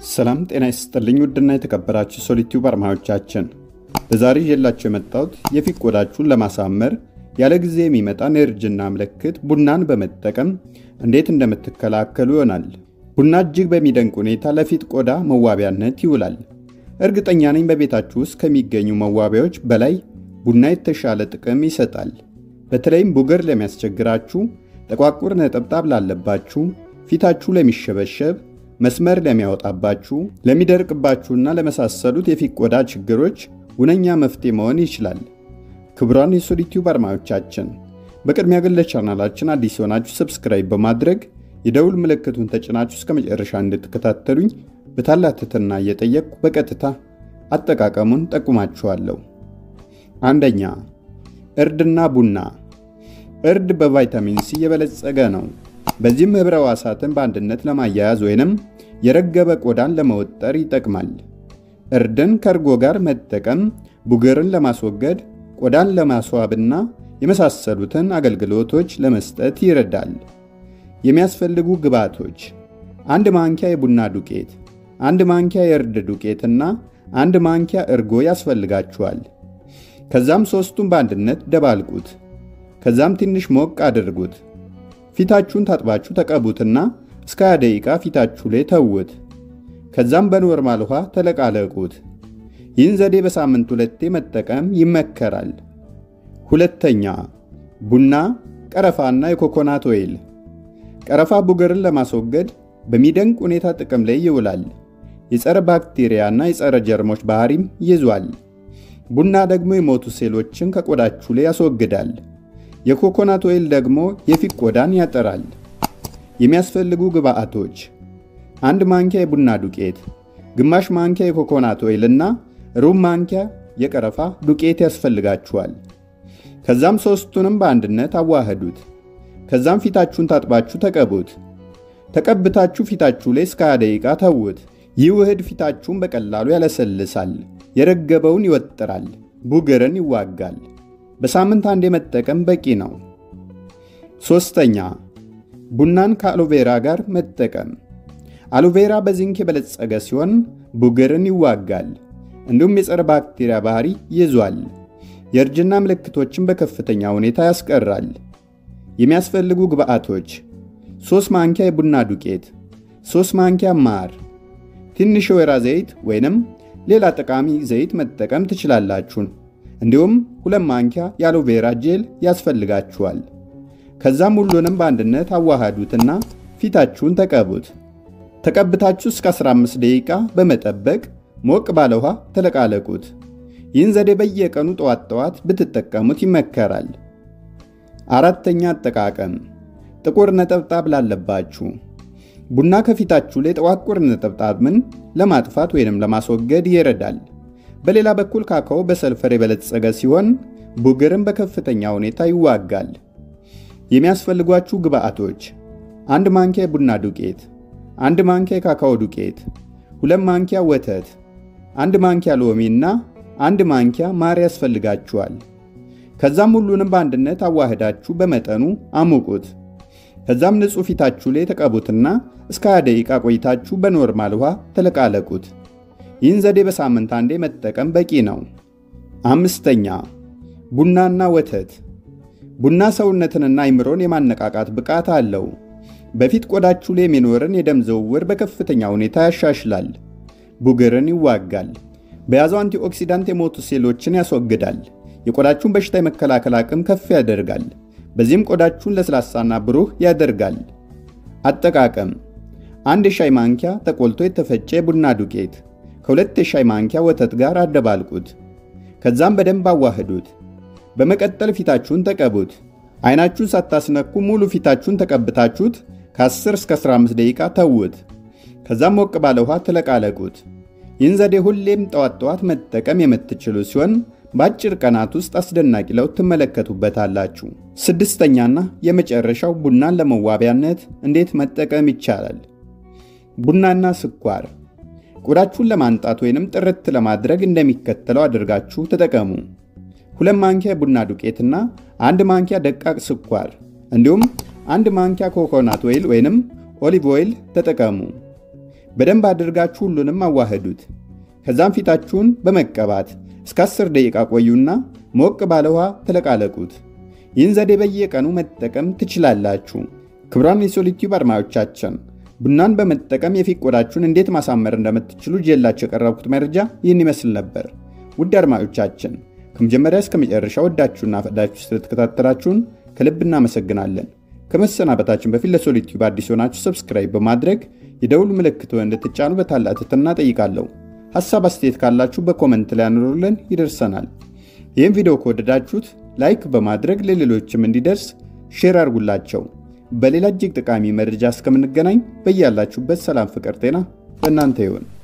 ሰላም ጤና ይስጥልኝ ውድና የተከበራችሁ ሶሊቲዩብ አድማጮቻችን፣ በዛሬ ይዤላችሁ የመጣሁት የፊት ቆዳችሁን ለማሳመር ያለ ጊዜ የሚመጣን የእርጅና ምልክት ቡናን በመጠቀም እንዴት እንደምትከላከሉ ይሆናል። ቡና እጅግ በሚደንቅ ሁኔታ ለፊት ቆዳ መዋቢያነት ይውላል። እርግጠኛ ነኝ በቤታችሁ ውስጥ ከሚገኙ መዋቢያዎች በላይ ቡና የተሻለ ጥቅም ይሰጣል። በተለይም ቡግር ለሚያስቸግራችሁ፣ ጠቋቁር ነጠብጣብ ላለባችሁ፣ ፊታችሁ ለሚሸበሸብ መስመር ለሚያወጣባችሁ ለሚደርቅባችሁና ለመሳሰሉት የፊት ቆዳ ችግሮች ሁነኛ መፍትሄ መሆን ይችላል። ክቡራን የሶሊቲዩብ አድማጮቻችን በቅድሚያ ግን ለቻናላችን አዲስ የሆናችሁ ሰብስክራይብ በማድረግ የደውል ምልክቱን ተጭናችሁ እስከ መጨረሻ እንድትከታተሉኝ በታላቅ ትህትና እየጠየቅኩ በቀጥታ አጠቃቀሙን ጠቁማችኋለሁ። አንደኛ እርድና ቡና። እርድ በቫይታሚን ሲ የበለጸገ ነው። በዚህም ኅብረ ሕዋሳትን በአንድነት ለማያያዝ ወይንም የረገበ ቆዳን ለመወጠር ይጠቅማል። እርድን ከእርጎ ጋር መጠቀም ቡግርን ለማስወገድ ቆዳን ለማስዋብና የመሳሰሉትን አገልግሎቶች ለመስጠት ይረዳል። የሚያስፈልጉ ግብዓቶች አንድ ማንኪያ የቡና ዱቄት፣ አንድ ማንኪያ የእርድ ዱቄትና አንድ ማንኪያ እርጎ ያስፈልጋችኋል። ከዛም ሦስቱን በአንድነት ደባልቁት። ከዛም ትንሽ ሞቅ አድርጉት። ፊታችሁን ታጥባችሁ ተቀቡትና እስከ 20 ደቂቃ ፊታችሁ ላይ ተውት። ከዛም በኖርማል ውሃ ተለቃለቁት። ይህን ዘዴ በሳምንት ሁለቴ መጠቀም ይመከራል። ሁለተኛ ቡና፣ ቀረፋና የኮኮናት ኦይል። ቀረፋ ቡግርን ለማስወገድ በሚደንቅ ሁኔታ ጥቅም ላይ ይውላል። የጸረ ባክቴሪያና የጸረ ጀርሞች ባህሪም ይዟል። ቡና ደግሞ የሞቱ ሴሎችን ከቆዳችሁ ላይ ያስወግዳል። የኮኮናት ኦይል ደግሞ የፊት ቆዳን ያጠራል። የሚያስፈልጉ ግብአቶች አንድ ማንኪያ የቡና ዱቄት፣ ግማሽ ማንኪያ የኮኮናት ኦይል እና ሩብ ማንኪያ የቀረፋ ዱቄት ያስፈልጋችኋል። ከዛም ሦስቱንም በአንድነት አዋህዱት። ከዛም ፊታችሁን ታጥባችሁ ተቀቡት። ተቀብታችሁ ፊታችሁ ላይ እስከ 20 ደቂቃ ተዉት። ይህ ውህድ ፊታችሁን በቀላሉ ያለሰልሳል፣ የረገበውን ይወጥራል፣ ቡግርን ይዋጋል። በሳምንት አንዴ መጠቀም በቂ ነው። ሶስተኛ ቡናን ከአሎቬራ ጋር መጠቀም። አሎቬራ በዚንክ የበለጸገ ሲሆን ቡግርን ይዋጋል፣ እንዲሁም የጸረ ባክቴሪያ ባህሪ ይዟል። የእርጅና ምልክቶችን በከፍተኛ ሁኔታ ያስቀራል። የሚያስፈልጉ ግብአቶች 3 ማንኪያ የቡና ዱቄት፣ 3 ማንኪያ ማር፣ ትንሽ የወይራ ዘይት ወይንም ሌላ ጠቃሚ ዘይት መጠቀም ትችላላችሁ። እንዲሁም ሁለት ማንኪያ የአሎቬራ ጄል ያስፈልጋችኋል። ከዛም ሁሉንም በአንድነት አዋሃዱትና ፊታችሁን ተቀቡት። ተቀብታችሁ እስከ 15 ደቂቃ በመጠበቅ ሞቅ ባለ ውሃ ተለቃለቁት። ይህን ዘዴ በየቀኑ ጠዋት ጠዋት ብትጠቀሙት ይመከራል። አራተኛ አጠቃቀም ጥቁር ነጠብጣብ ላለባችሁ ቡና ከፊታችሁ ላይ ጠቋቁር ነጠብጣብን ለማጥፋት ወይንም ለማስወገድ ይረዳል። በሌላ በኩል ካካኦ በሰልፈር የበለጸገ ሲሆን ቡግርን በከፍተኛ ሁኔታ ይዋጋል። የሚያስፈልጓችሁ ግብአቶች አንድ ማንኪያ የቡና ዱቄት፣ አንድ ማንኪያ የካካኦ ዱቄት፣ ሁለት ማንኪያ ወተት፣ አንድ ማንኪያ ሎሚ እና አንድ ማንኪያ ማር ያስፈልጋችኋል። ከዛም ሁሉንም በአንድነት አዋህዳችሁ በመጠኑ አሙቁት። ከዛም ንጹሕ ፊታችሁ ላይ ተቀቡትና እስከ 20 ደቂቃ ቆይታችሁ በኖርማል ውሃ ተለቃለቁት። ይህን ዘዴ በሳምንት አንዴ መጠቀም በቂ ነው። አምስተኛ ቡናና ወተት። ቡና ሰውነትንና አይምሮን የማነቃቃት ብቃት አለው። በፊት ቆዳችሁ ላይ የሚኖርን የደም ዝውውር በከፍተኛ ሁኔታ ያሻሽላል፣ ቡግርን ይዋጋል። በያዘው አንቲኦክሲዳንት የሞቱ ሴሎችን ያስወግዳል። የቆዳችሁን በሽታ የመከላከል አቅም ከፍ ያደርጋል። በዚህም ቆዳችሁን ለስላሳና ብሩህ ያደርጋል። አጠቃቀም አንድ የሻይ ማንኪያ ተቆልቶ የተፈጨ የቡና ዱቄት ከሁለት የሻይ ማንኪያ ወተት ጋር አደባልቁት። ከዛም በደንብ አዋህዱት። በመቀጠል ፊታችሁን ተቀቡት። አይናችሁን ሳታስነኩ ሙሉ ፊታችሁን ተቀብታችሁት ከ10 እስከ 15 ደቂቃ ተዉት። ከዛም ሞቅ ባለ ውሃ ትለቃለቁት። ይህን ዘዴ ሁሌም ጠዋት ጠዋት መጠቀም የምትችሉ ሲሆን በአጭር ቀናት ውስጥ አስደናቂ ለውጥ ትመለከቱበታላችሁ። ስድስተኛና የመጨረሻው ቡናን ለመዋቢያነት እንዴት መጠቀም ይቻላል? ቡናና ስኳር ቆዳችሁን ለማንጣት ወይንም ጥርት ለማድረግ እንደሚከተለው አድርጋችሁ ተጠቀሙ። ሁለት ማንኪያ ቡና ዱቄትና አንድ ማንኪያ ደቃቅ ስኳር እንዲሁም አንድ ማንኪያ ኮኮናት ኦይል ወይንም ኦሊቭ ኦይል ተጠቀሙ። በደንብ አድርጋችሁ ሁሉንም አዋህዱት። ከዛም ፊታችሁን በመቀባት እስከ 10 ደቂቃ ቆዩና ሞቅ ባለ ውሃ ተለቃለቁት። ይህን ዘዴ በየቀኑ መጠቀም ትችላላችሁ። ክቡራን የሶሊቲዩብ አድማጮቻችን ቡናን በመጠቀም የፊት ቆዳችሁን እንዴት ማሳመር እንደምትችሉ ይዤላችሁ የቀረብኩት መረጃ ይህን ይመስል ነበር። ውድ አድማጮቻችን ከመጀመሪያ እስከ መጨረሻ ወዳችሁና ፈቅዳችሁ ስለተከታተላችሁን ከልብ እናመሰግናለን። ከመሰናበታችን በፊት ለሶሊቲዩብ አዲስ ሆናችሁ ሰብስክራይብ በማድረግ የደውል ምልክት እንድትጫኑ በታላቅ ትህትና ጠይቃለሁ። ሐሳብ አስተያየት ካላችሁ በኮመንት ላይ አኑሩልን፣ ይደርሰናል። ይህም ቪዲዮ ከወደዳችሁት ላይክ በማድረግ ለሌሎችም እንዲደርስ ሼር አድርጉላቸው። በሌላ እጅግ ጠቃሚ መረጃ እስከምንገናኝ በያላችሁበት ሰላም፣ ፍቅር፣ ጤና በእናንተ ይሁን።